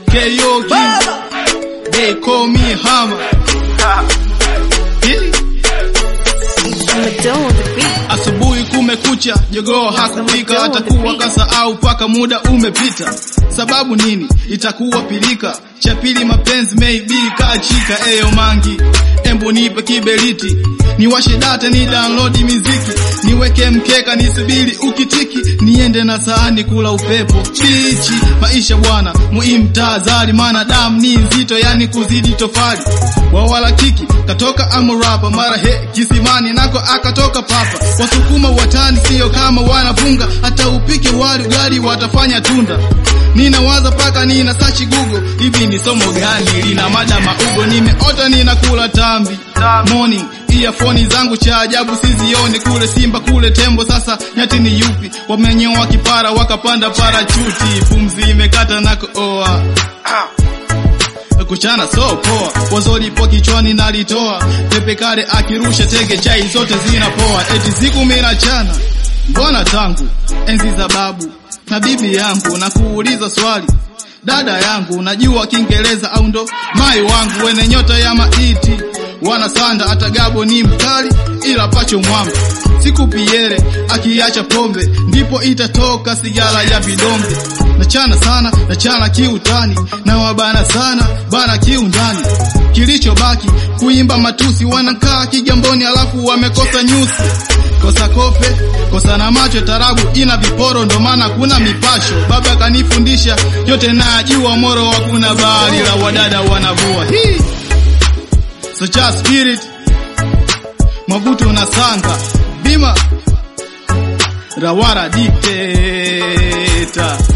KO King. They call me Hammer. Yeah. Asubuhi kumekucha, jogoo hakupika, atakuwa kasahau paka muda umepita. Sababu nini? Itakuwa pilika. Cha pili mapenzi maybe kaachika. Eyo mangi, embu nipe kiberiti, niwashe data ni download miziki, niweke mkeka nisubiri ukitiki, niende na sahani kula upepo bichi. Maisha bwana muhimu, tahadhari, maana damu ni nzito, yani kuzidi tofali. Wawala kiki katoka amurapa, mara he kisimani nako akatoka papa. Wasukuma watani sio kama wanapunga, hata upike wali ugali watafanya tunda. Ninawaza paka nina sachi Google, hivi ni somo gani lina mada maugo? Nimeota ninakula tambi morning, earphone zangu cha ajabu sizioni, kule simba kule tembo, sasa nyati ni yupi? Wamenyoa kipara wakapanda parachuti, pumzi imekata na kooa kuchana so poa, wazo lipo kichwani nalitoa, pepe kale akirusha tege, chai zote zinapoa, eti siku mina chana mbona tangu enzi za babu na bibi yangu, na kuuliza swali dada yangu, najua Kiingereza au ndo mai wangu, wene nyota ya maiti wanasanda, hata gabo ni mkali, ila pacho mwamba siku piere akiacha pombe, ndipo itatoka sigara ya vidonge. Nachana sana, nachana kiutani, na wabana sana bana kiundani. Kilichobaki kuimba matusi, wanakaa kigamboni, alafu wamekosa nyusi kosa kope kosa na macho, tarabu ina viporo, ndo maana kuna mipasho. Baba kanifundisha yote, najua moro hakuna bahari, la wadada wanavua hii socha spirit Mabutu na Sanga Bima Rawara dictator